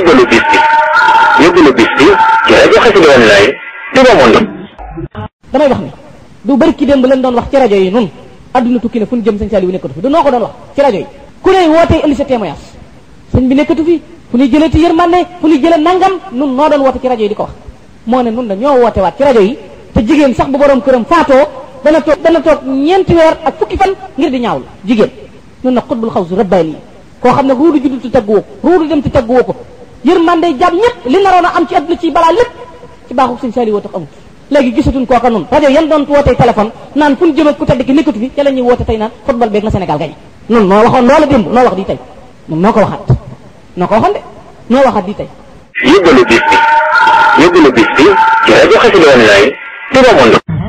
yóbbalu bis bi yóbbalu bis bi ci rajo Xassida Online Touba Monde damay wax ni du bëri ki démb leen doon wax ci rajo yi nun adduna tukki na fu ñu jëm sëñ Saliou nekkatu fi du noo ko doon wax ci rajo yi ku ne wootee indi sa témoignage sëñ bi nekkatu fi fu ñuy jëlee ci yërmande fu ñuy jëlee nangam nun noo doon woote ci rajo yi di ko wax moo ne nun da ñoo woote waat ci rajo yi te jigéen sax bu borom këram faatoo dana toog dana toog ñeenti weer ak fukki fan ngir di ñaawlu jigéen nun na xutbul xaw su rabbaani koo xam ne ruudu juddu ti tagguwoo ko ruudu dem ti tagguwoo ko yërmande jàmm ñëpp li naroon a am ci adduna ci balaa lépp ci baaxu sëñ Saliou woo tax amut léegi gisatuñ kooka nun rajo yan doon wootee téléphone naan fu ñu jëm ak ku tedd ki nekkatu fi ca la ñuy woote tey naan football beeg na Sénégal gañe nun noo waxoon loola démb noo wax di tey nun noo ko waxaat noo ko waxoon de noo waxaat di tey yóbbalu bis bi yóbbalu bis bi ci rajo Xassida Online Touba Monde